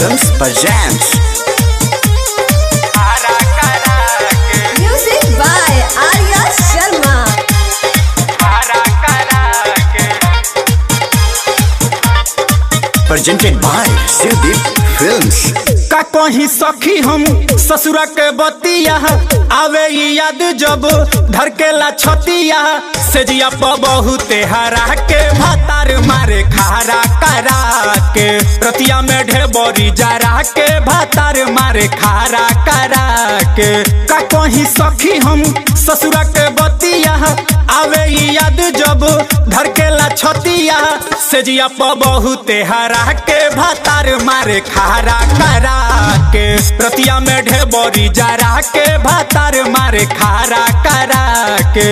Films presents Music by Arya Sharma. presented by Sudeep Films. का कहीं सखी हम ससुरा के बतिया आवे ई याद जब धड़केला छतिया सेजिया प बहुते हरा के भातार मारे खारा करा के रतिया में ढेबरी जरा के भातार मारे खारा करा के का कहीं सखी हम ससुरा के बतिया आवे ई याद जब धड़केला छतिया सेजिया प बहुते हरा के भातार मारे खारा करा के रतिया में ढेबरी जरा के भातार मारे खारा करा के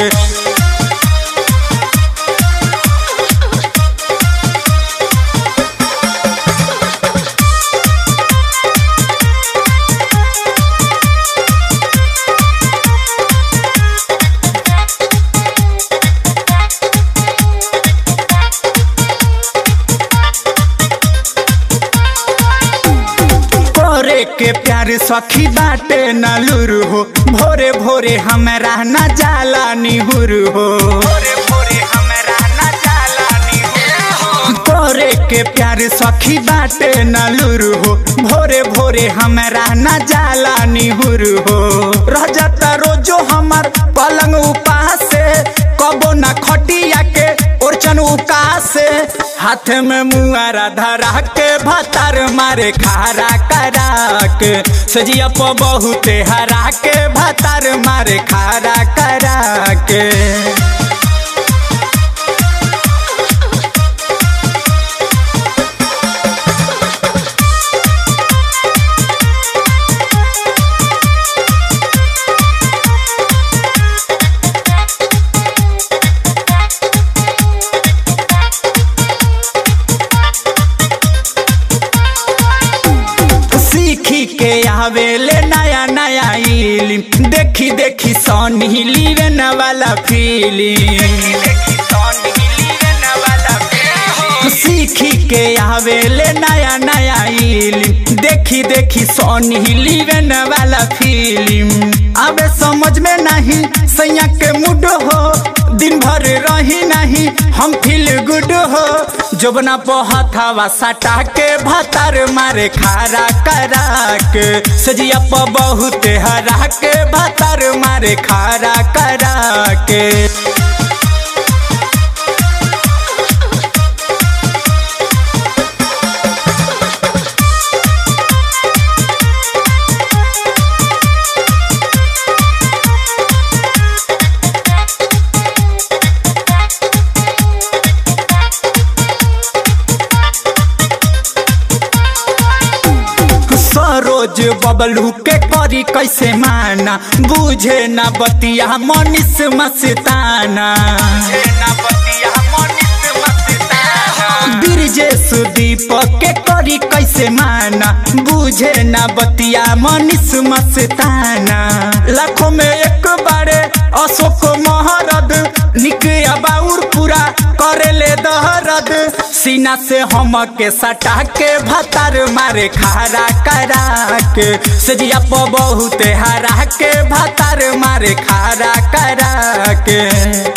करे के प्यार सखी बाटे न लुरु हो भोरे भोरे हमरा न जाला निहुर हो करे के प्यार सखी बाटे न लुरु हो भोरे भोरे हमरा न जाला निहुर हो रह जाता रोजो हमार पलंग उपास से कबो न खटिया के ओरचन उकास से हाथ में मुआरा धरा के भातार मारे खारा करा के सजिया प बहुते हरा के भातार मारे खारा करा के सीखी के आवेले नया नया इलिम देखी देखी सोनी लीवन वाला फीलिंग सीखी के आवेले नया नया इलिम देखी देखी सोनी लीवन वाला फिल्म आवे समझ में नहीं सैया के मुड हो दिन भर रही नहीं हम फील गुड हो जोबना पहथावा सटा के भातार मारे खारा करा के सजिया प बहुते हरा के भातार मारे खारा करा के सरोज बबलू के करी कैसे माना बुझे न बतिया मनीष मस्ताना ब्रिजेश दीप के करी कैसे माना बुझे न बतिया मनीष मस्ताना लाखों में एक बारे अशोक महरद निक बाउर पूरा करे ले दहरद सीना से हम के सटा के भातार मारे खारा करा के सजिया प बहुते हरा के भातार मारे खारा करा के